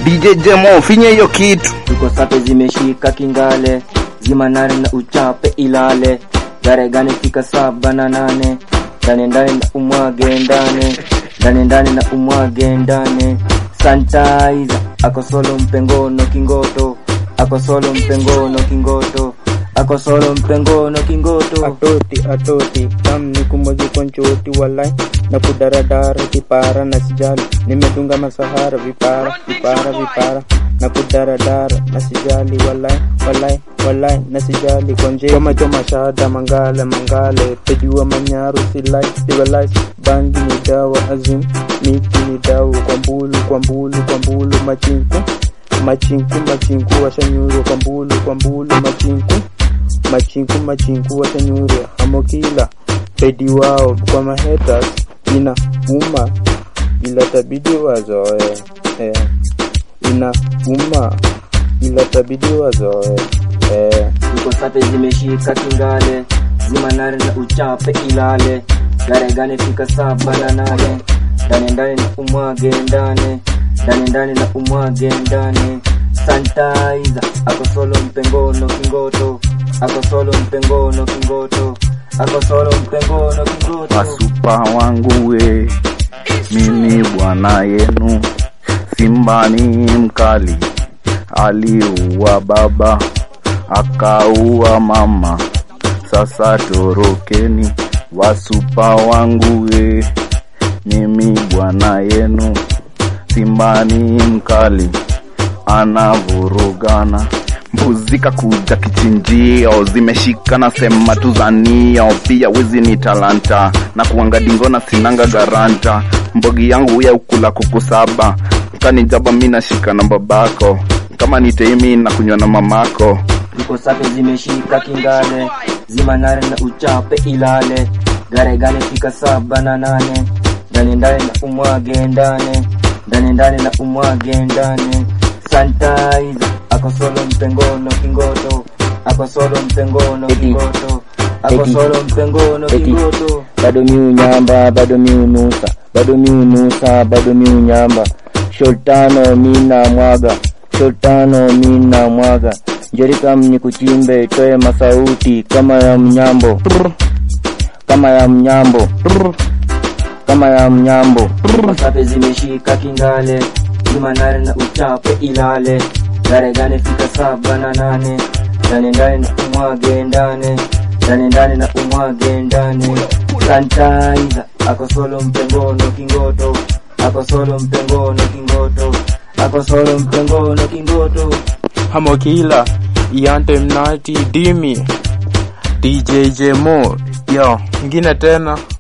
DJ Jemo finye hiyo kitu tuko sape zimeshika kingale zimanane na uchape ilale gare gani fika saba na nane ndani ndani na umwage ndani ndani ndani na umwage ndani sanitizer ako solo mpengono kingoto ako solo mpengono kingoto ako solo mpengono kingoto atoti atoti kam ni kumoji konchoti walai na kudaradara vipara na sijali nimedunga masahara vipara vipara vipara na kudaradara na sijali walai walai walai na sijali konje choma choma shada mangale mangale pejua manyaru silai sivalai bangi ni dawa azim miti ni dawa kwa mbulu kwa mbulu kwa mbulu machinku machinku machinku washanyuru kwa mbulu kwa mbulu machinku machinku machinku watanyurwa amokila pedi wao kwa mahetas ina uma ila tabidi wazoe eh. ina uma ila tabidi wazoe eh. tuko sape zimeshika kingale zimanane na uchape ilale gare gani fika saba na nane ndani ndani na umwage ndani ndani ndani na umwage ndani sanitizer ako solo mpengono kingoto ako solo mpengono kingoto ako solo mpengono kingoto wasupa wangu we mimi bwana yenu simba ni mkali aliua baba akaua mama sasa torokeni wasupa wangu we mimi bwana yenu simba ni mkali anavurugana mbuzi kakuja kichinjio zimeshika na sema tuzanio pia wizi ni talanta na kuanga dingona sinanga garanta mbogi yangu ya ukula kuku saba kanijaba mi nashika na babako kama niteimi na kunywa na mamako tuko sape zimeshika kingale zimanare na uchape ilale gare gane fika saba na nane ndani ndani na umwage ndani ndani ndani na umwage ndani sanitizer ako solo mpengono kingoto ako solo mpengono kingoto ako Eti. solo mpengono Eti. kingoto bado miunyamba bado miunusa bado miunusa bado miunyamba sholtano mina mwaga sholtano mina mwaga njerikam ni kuchimbe toe masauti kama ya mnyambo kama ya mnyambo kama ya mnyambo sape zimeshika kingale zimanare na uchape ilale gare gane fika saba na nane ndani ndani na umwage ndani ndani ndani na umwage ndani sanitizer ako solo mpengono kingoto ako solo mpengono kingoto ako solo mpengono kingoto hamokila iante mnati dimi dj jemo yo ingine tena